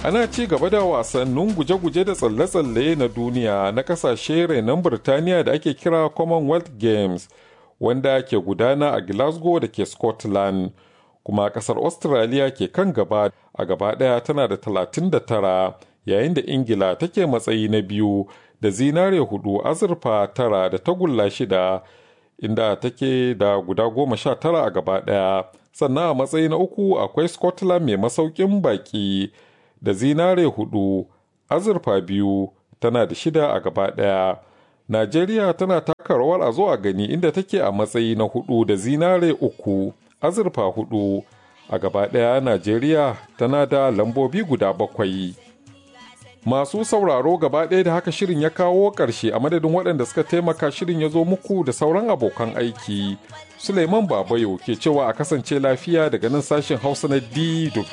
ana ci gaba da wasannin guje-guje da tsalle-tsalle na duniya na kasashe renon Birtaniya da ake kira Commonwealth Games wanda ke gudana a Glasgow da ke Scotland. Kuma kasar Australia ke kan gaba a gaba ɗaya tana da 39 yayin da Ingila take matsayi na biyu da zinare hudu azurfa tara da tagulla shida inda take da guda goma sha tara a gaba ɗaya. Sannan a matsayi na uku akwai Scotland mai masaukin baki. da zinare hudu azurfa biyu tana da shida a gaba ɗaya. Najeriya tana taka rawar a zo a gani inda take a matsayi na hudu da zinare uku azurfa hudu a gaba ɗaya Najeriya tana da lambobi guda bakwai. Masu sauraro gaba ɗaya da haka shirin ya kawo ƙarshe a madadin waɗanda suka taimaka shirin ya zo muku da sauran abokan aiki. Suleiman Babayo ke cewa a kasance lafiya daga nan sashen Hausa na DW.